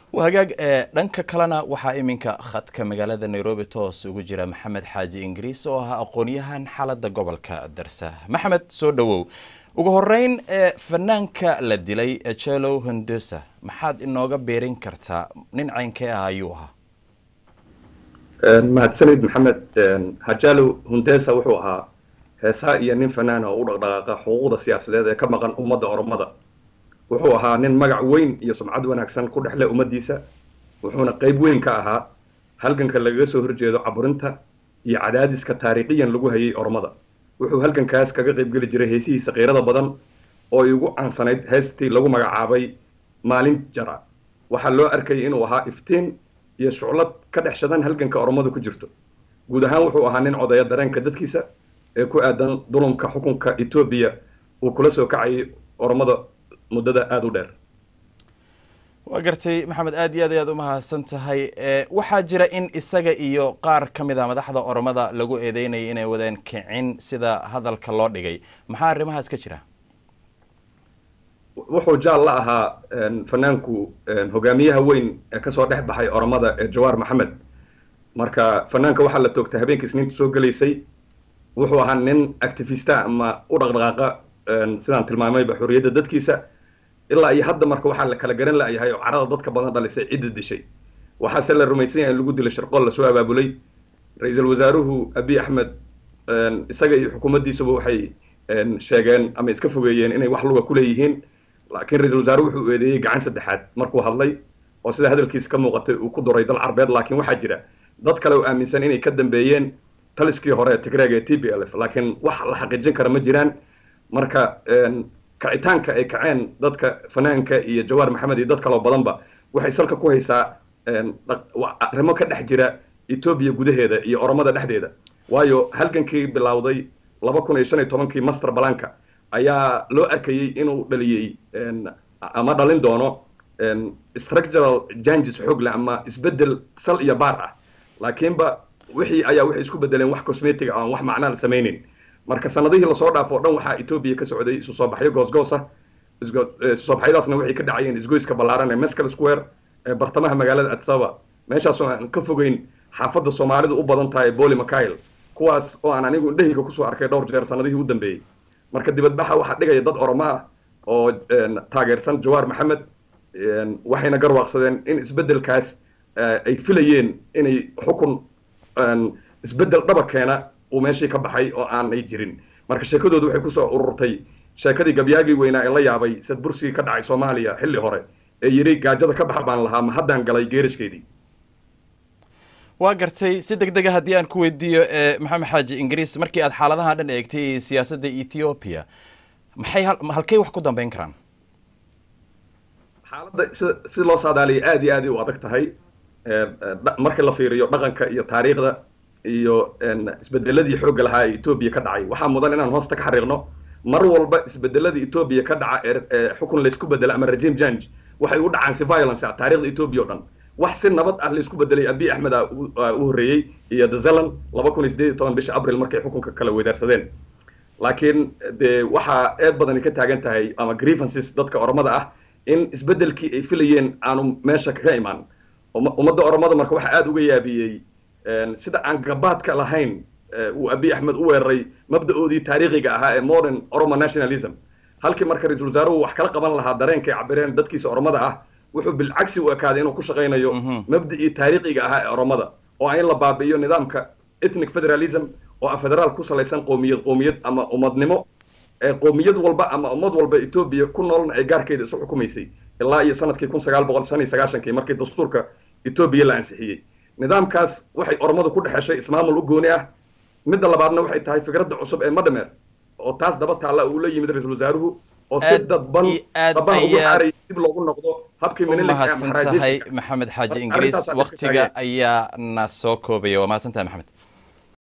hagaag dhanka kalena waxaa iminka khadka magaalada nairobi toos ugu jira maxamed xaaji ingiriis oo ahaa aqoon-yahan xaalada gobolka darsa maxamed soo dhowow ugu horeyn fanaanka la dilay jelow hondosa maxaad inooga beerin kartaa nin caynkee ah ayuu ahaa mahadsanid maxamed hajalow hundesa wuxuu ahaa heesaa iyo nin fanaan oo u dhaqdhaqaaqa xuquuqda siyaasadeed ee ka maqan ummadda oromada wuxuu ahaa nin magac weyn iyo sumcad wanaagsan ku dhexle ummaddiisa wuxuuna qayb weyn ka ahaa halganka lagaga soo horjeedo caburinta iyo cadaadiska taariikhiyan lagu hayay oromada wuxuu halgankaas kaga qaybgeli jiray heesihiisa kiirada badan oo ay ugu caansanayd heestii lagu magacaabay maalin jara waxaa loo arkayay inuu ahaa iftiin iyo shuclad ka dhex shadan halganka oromada ku jirto guud ahaan wuxuu ahaa nin codaya dareenka dadkiisa ee ku aadan dulumka xukunka etoobiya uu kula soo kacayay oromada muddada aada u dheer waa gartay maxamed aad iyo aad ayaad umahadsan tahay waxaa jira in isaga iyo qaar ka mid a madaxda oromada lagu eedeynayay inay wadeen kicin sida hadalka loo dhigay maxaa arrimahaas ka jira wuxuu jaal la ahaa fanaanku hogaamiyaha weyn ee kasoo dhex baxay oromada ee jawaar maxamed marka fanaanka waxaa la toogtay habeenkii isniinta soo gelaysay wuxuu ahaa nin activista ama u dhaqdhaqaaqa sidaan tilmaamayba xorriyadda dadkiisa ilaa iyo hadda marka waxaa la kala garan la'yahay oo carada dadka badan dhalisay cidda dishay waxaase la rumaysan yahay in lagu dilay sharqool lasoo abaabulay ra-iisul wasaaruhu abiy axmed isaga iyo xukuumaddiisuba waxay sheegeen ama iska fogeeyeen inay wax luga ku leeyihiin laakiin ra-iisul wasaaruhu wuxuu eedeeyey gacan saddexaad markuu hadlay oo sida hadalkiisa ka muuqatay uu ku duray dal carbeed laakiin waxaa jira dad kale oo aaminsan inay ka dambeeyeen taliskii hore ee tigreega ee t b l f laakiin wax la xaqiijin kara ma jiraan marka kacitaanka ay kaceen dadka fanaanka iyo jawaar maxamed iyo dad kaloo badanba waxay salka ku haysaa arrimo ka dhex jira etoobiya gudaheeda iyo oromada dhexdeeda waayo halgankii bilowday laba kun iyo shan iyo tobankii master balanka ayaa loo arkayey inuu dhaliyey ama dhalin doono structural janges xoogle ama isbeddel sal iyo baar ah laakiinba wixii ayaa waxay isku bedeleen wax cosmetic aan wax macnaa la samaynin marka sanadihii lasoo dhaafo o dhan waxaa etoobiya ka socday isu soo baxyo goosgoos ah isu soo baxyadaasna waxay ka dhacayeen isgoyska ballaaran ee mescal square ee bartamaha magaalada adsaba meeshaasoo aan ka fogeyn xaafadda soomaalidu u badan tahay boli mikail kuwaas oo aan anigu indhahayga kusoo arkay dhowr jeer sanadihii u dambeeyey marka dibadbaxa waxaa dhigaya dad oromo ah oo taageersan jawaar maxamed waxayna garwaaqsadeen in isbeddelkaas ay filayeen inay xukun isbeddel dhaba keena uu meeshii ka baxay oo aanay jirin marka sheekadoodu waxay kusoo ururtay sheekadii gabyaagii weynaa ee la yaabay sad bursigii ka dhacay soomaaliya xilli hore ee yidhi gaajada ka baxa baan lahaa ma haddaan galay geerashkeedii waa gartay si deg dega haddii aan ku weydiiyo maxamed xaaji ingiriis markii aad xaaladaha dhan eegtay siyaasadda ethoobiya maxay halkay wax ku dambeyn karaan xaaladda si si loo saadaaliyay aada iyo aad u adag tahay marka la fiiriyo dhaqanka iyo taariikhda iyo isbedeladii xoogga lahaa ee etoobiya ka dhacay waxaa mudan inaan hoosta ka xariiqno mar walba isbedeladii etoobiya ka dhaca ee xukun laysku bedela ama regime change waxay u dhacaan si violence ah taariikhda etoobiya o dhan wax si nabad ah laysku bedelay abiy axmed a u horreeyey iyo the zealand laba kun iyo sideed iyo toban bisha abril markay xukunka kala weydaarsadeen laakiin dee waxaa eed badani ka taagan tahay ama grievances dadka oromada ah in isbedelkii ay filayeen aanu meesha kaga imaan ummadda oromada marka waxaa aada uga yaabiyey sida aan gabaadka lahayn uu abiy axmed u weeraray mabda'oodii taariikhiga ahaa ee modern oromo nationalism halkii marka ra-iisul wasaaruhu wax kala qaban lahaa dareenkay cabireen dadkiisa oromada ah wuxuu bilcagsi u ekaaday inuu ku shaqaynayo mabda'ii taariikhiga ahaa ee oromada oo in la baabi'iyo nidaamka ethnic federalism oo ah federaal ku salaysan qoomiyad qoomiyad ama ummadnimo ee qoomiyad walba ama ummad walba etoobiya ku noolna ay gaarkeeda isu xukumaysay ilaa iyo sanadkii kun sagaal boqol shan iyo sagaashankii markii dastuurka etoobiya la ansixiyey nidaamkaas waxay oromadu ku dhexeshay ismaamul u gooni ah midda labaadna waxay tahay fikradda cusub ee madhamer oo taas daba taalla uu la yimid ra-iisul wasaaruhu oo si dadban daban ugu xaaray dib loogu noqdo habkii umahadsan tahay maxamed xaaji ingiriis waktiga ayaa na soo koobaya waa mahadsan tahay maxamed